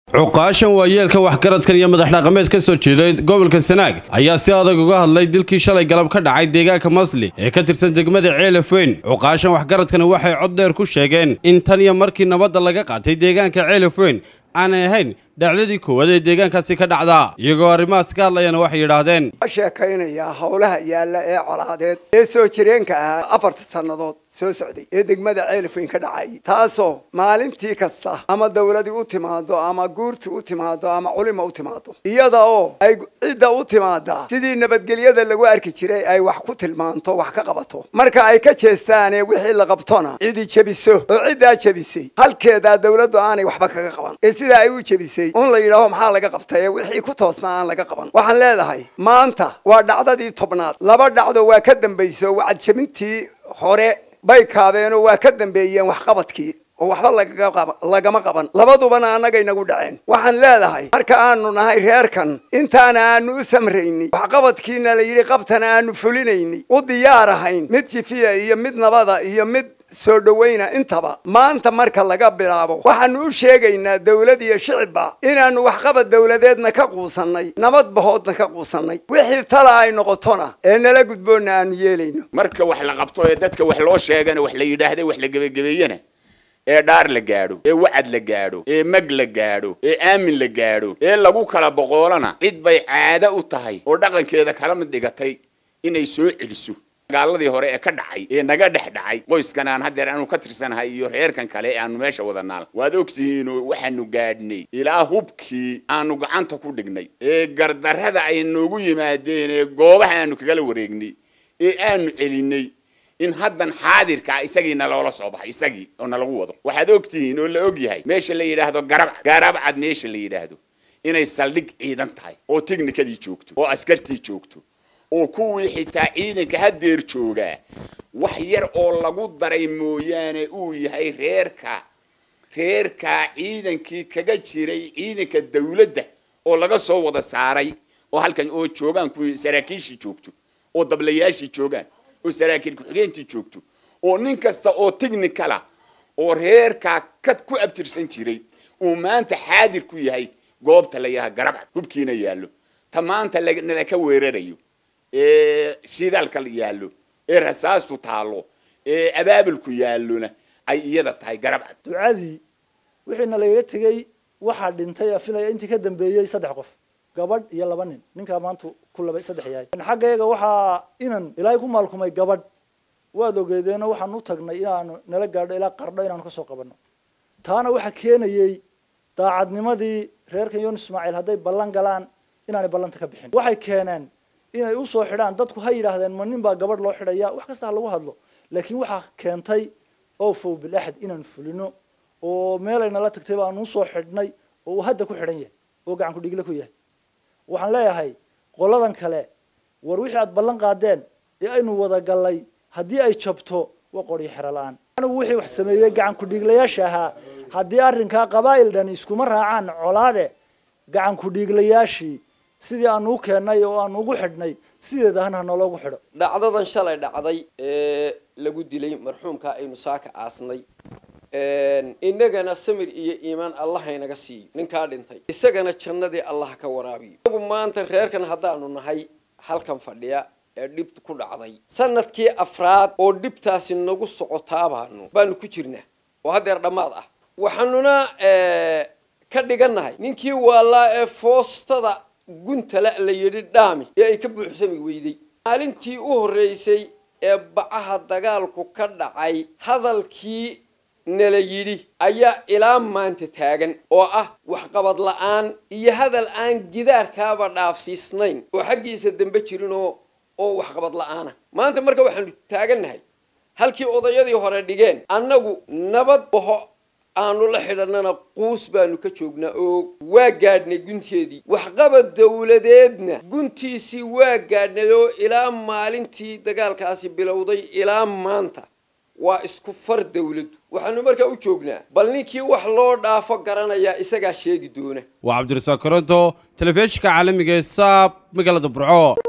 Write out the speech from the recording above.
cuqaashan waayeelka waxgaradkan iyo madax dhaqameed ka soo jeeday gobolka sanaag ayaa si adag uga hadlay dilkii shalay galab ka dhacay deegaanka masli ee ka tirsan degmada ceelafweyn cuqaashan waxgaradkani waxay cod dheer ku sheegeen in tan iyo markii nabadda laga qaatay deegaanka ceelafweyn aanay ahayn dhacdadii koowaad ee deegaankaasi ka dhacda iyagoo arrimahaas ka hadlayana waxay yidhaahdeen sheekaynayaa howlaha yaalla ee colaadeed ee soo jireenka ahaa afarta sannadood soo socday ee degmada ceelafweyn ka dhacay taasoo maalintii kasta ama dawladii u timaado ama guurti u timaado ama culima u timaado iyada oo ay cidda u timaada sidii nabadgelyada lagu arki jiray ay wax ku tilmaanto wax ka qabato marka ay ka jeestaane wixii la qabtona cidi jebiso oo ciddaa jebisay halkeedaa dawladdu aanay waxba kaga qaban ee sidaa ay u jebisay un la yidhaaho maxaa laga qabtay ee wixii ku toosnaa aan laga qaban waxaan leedahay maanta waa dhacdadii tobnaad laba dhacdo waa ka dambayso wacad jebintii hore bay kaabeenoo waa ka dambeeyeen waxqabadkii oo waxba lagama qaban labadubana annagay nagu dhaceen waxaan leedahay marka aanu nahay reerkan intaana aanu u samraynay waxqabadkiina la yidhi qabtana aanu fulinaynay u diyaar ahayn mid jifiya iyo mid nabada iyo mid soo dhawayna intaba maanta marka laga bilaabo waxaanu u sheegaynaa dawlad iyo shicibba inaannu waxqabad dawladeedna ka quusannay nabad bahoodna ka quusannay wixii tala ay noqotona ee nala gudboonna aanu yeelayno marka wax la qabto ee dadka wax loo sheegana wax la yidhaahda wax la gebagebeeyana ee dhaar la gaadho ee wacad la gaadho ee mag la gaadho ee aamin la gaadho ee lagu kala boqoolana cid bay caado u tahay oo dhaqankeeda kala mid dhigatay inay soo celiso gaaladii hore ee ka dhacay ee naga dhex dhacay qoyskan aan haddeer aanu ka tirsanahay iyo reerkan kale ee aanu meesha wada naal waad ogtihiinoo waxaanu gaadhnay ilaa hubkii aanu gacanta ku dhignay ee gardarrada ay noogu yimaadeen ee goobaha aanu kagala wareegnay ee aanu celinay in haddan xaadirkaa isagii naloola soo baxay isagii oo nalagu wado waxaad ogtihiin oo la og yahay meesha la yidhaahdo garabcad garabcad meesha la yidhaahdo inay saldhig ciidan tahay oo tiknikadii joogto oo askartii joogto oo kuwii xitaa ciidanka haddeer joogaa wax yar oo lagu daray mooyaane uu yahay reerka reerkaa ciidankii kaga jiray ciidanka dawladda oo laga soo wada saaray oo halkan oo joogaan kuwii saraakiishii joogto oo dablayaashii joogaan oo saraakiil ku-xigeentii joogto oo nin kasta oo technicala oo reerkaa ka ku abtirsan jiray uu maanta xaadir ku yahay goobta la yaha garabcad hubkiina yaallo ta maanta nala ka weerarayo ee shidaalka yaallo ee rasaastu taallo ee abaabulku yaallona ay iyada tahay garabcad ducadii wixiina lagaga tegey waxaa dhintay filaya intii ka dambeeyey saddex qof gabadh iyo laba nin ninkaa maanta ku laba saddex yahay xaggeega waxaa inan ilaahay ku maalkumay gabadh waad ogeedeeno waxaan u tagnay inaanu nala gaadho ilaa qardho inaanu kasoo qabanno taana waxaa keenayey daacadnimadii reerkan yoon ismaaciil hadday ballan galaan inaanay ballanta ka bixin waxay keeneen inay usoo xidhaan dadku ha yidhaahdeen ma nin baa gabadh loo xidhaya wax kasta ha lagu hadlo laakiin waxaa keentay oo fow bilaxad inaan fulino oo meelay nala tagtay baanu usoo xidhnay oo uu hadda ku xidhan yahay oo gacan ku dhigle ku yahay waxaan leeyahay qoladan kale war wixii aad ballan qaadeen ee aynu wada gallay haddii ay jabto waa qoryo xero la-aan anigu wixii wax sameeyey gacan ku-dhiiglayaasha ahaa haddii arrinkaa qabaa'il dhani iskuma raacaan colaade gacan ku-dhiiglayaashii sidii aanu u keennay oo aanu ugu xidhnay sideeda hana naloogu xidho dhacdadan shalay dhacday ee lagu dilay marxuumka aynu saaka aasnay inagana samir iyo iimaan allah haynaga siiyo ninkaa dhintay isagana jannadii allah ka waraabiyo inagu maanta reerkan haddaanu nahay halkan fadhiya ee dhib ku dhacday sanadkii afraad oo dhibtaasi nagu socotaabaanu baanu ku jirnaa oo haddeer dhammaad ah waxaanuna ka dhigannahay ninkii waalaa ee foostada guntala la yidhi dhaami ee ay ka buuxsami weyday maalintii u horreysay ee bacaha dagaalku ka dhacay hadalkii nala yidhi ayaa ilaa maanta taagan oo ah waxqabad la-aan iyo hadal aan gidaarkaaba dhaafsiisnayn oo xaggiisa dambe jirin oo oo waxqabad la-aana maanta marka waxaanu taagannahay halkii odayadii hore dhigeen annagu nabad baho aanu la xidhanana quus baanu ka joognaa oo waa gaadhnay gunteedii waxqabad dawladeedna guntiisii waa gaadhnay oo ilaa maalintii dagaalkaasi bilowday ilaa maanta waa isku far dawladdu waxaanu markaa u joognaa bal ninkii wax loo dhaafo garanayaa isagaa sheegi doona waa cabdirasaaq koronto telefishinka caalamiga ee saab magaalada burco